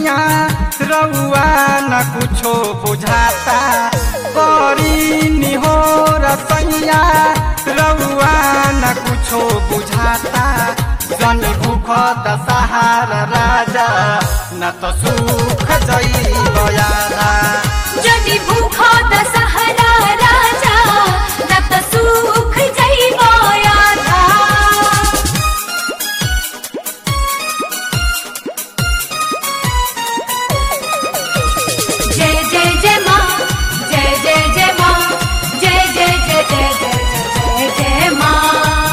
सैया रउआ न कुछो बुझाता करी निहोर सैया रउआ न कुछो बुझाता जन भूख दशहार राजा न त सुख जैब यारा जदि भूख दशहरा राजा न त सुख जइब आधा जय जय जय माँ जय जय जय माँ जय जय जय जय जय जय जय जय माँ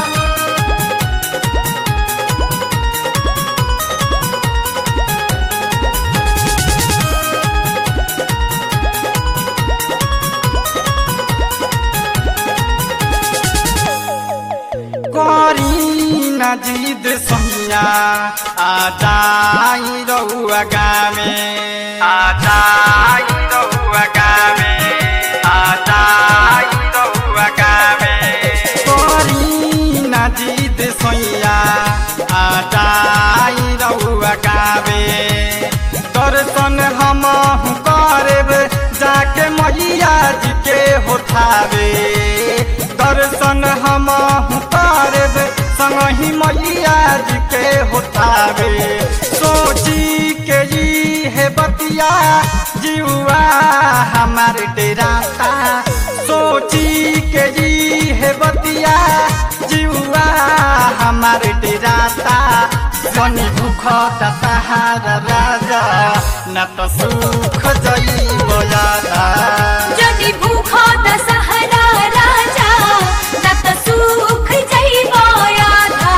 करी न जिद सैया आ जाई रउआ गामे आ जाई रउआ गामे आ जाई रउआ गामे करी न जिद सैया आ जाई रउआ गामे दर्शन हम करब जाके मैया जी के होठावे दर्शन हम करब संगही मैया जी के होठावे सोची के जी है बतिया जीवा हमार डेराता सोची के जी है बतिया जीवा हमार डेराता जनी भूख दशहार राजा न त सुख जइब यादा जदि भूख दशहरा राजा न त सुख जइब आधा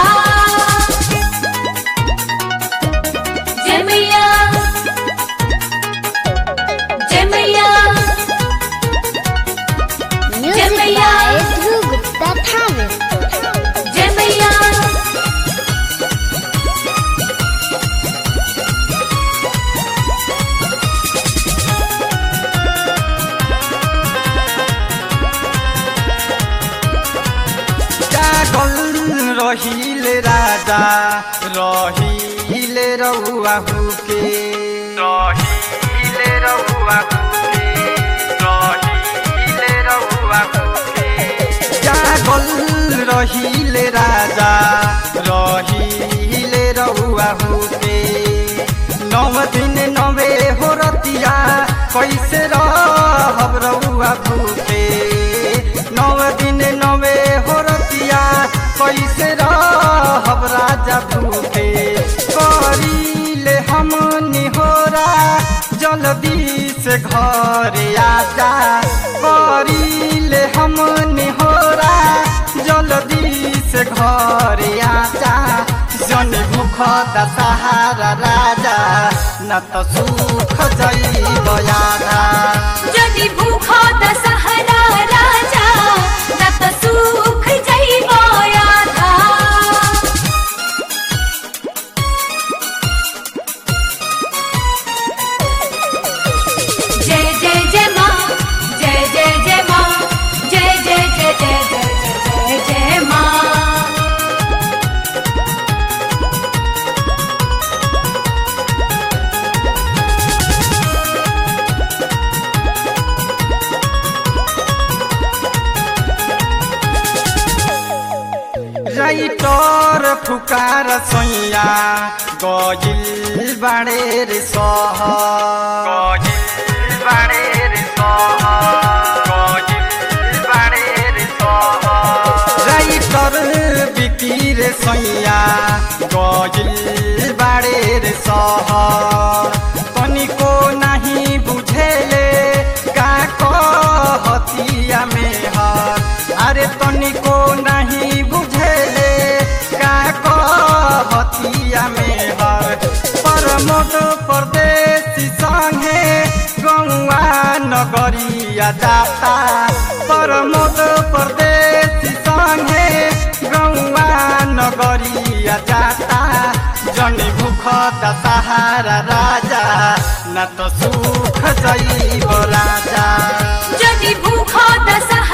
जय मैया जय मैया Music Jamaiya. by Dhruv Gupta Thavis. जय मैया जागल रहिले राजा रहिले रउआ हुके रहिले रउआ हुके रहिले रउआ हुके जागल रहिले राजा रहिले रउआ हुके नौ दिन नवे हो रतिया कैसे रहब रउआ भूखे नौ दिन नवे हो रतिया कैसे रहब राजा भूखे करीले हम निहोरा जल्दी से घर आजा करीले हम निहोरा जल्दी से घर आजा जन भूख दशहारा राजा न त सुख जइब यारा जदि भूख दशहरा राजा न त सुख जइब आधा जय जय जय माँ जय जय जय माँ जय जय जय जय जय जय जय माँ राइटर फुकार सैया गजिल बाडे रे सह गजिल बाडे रे सह गजिल बाडे रे सह राइटर बिकी रे सैया गजिल बाडे रे सह तनिको नाही बुझेले का कहतिया में हर अरे तनिको नहीं बुझेले का कहतिया में हर परमोद परदेशी संगे गौआ नगरिया जाता परमोद परदेशी संगे गौआ नगरिया जाता जनी भूख दशहारा राजा न त सुख जइब राजा जदि भूख दशहरा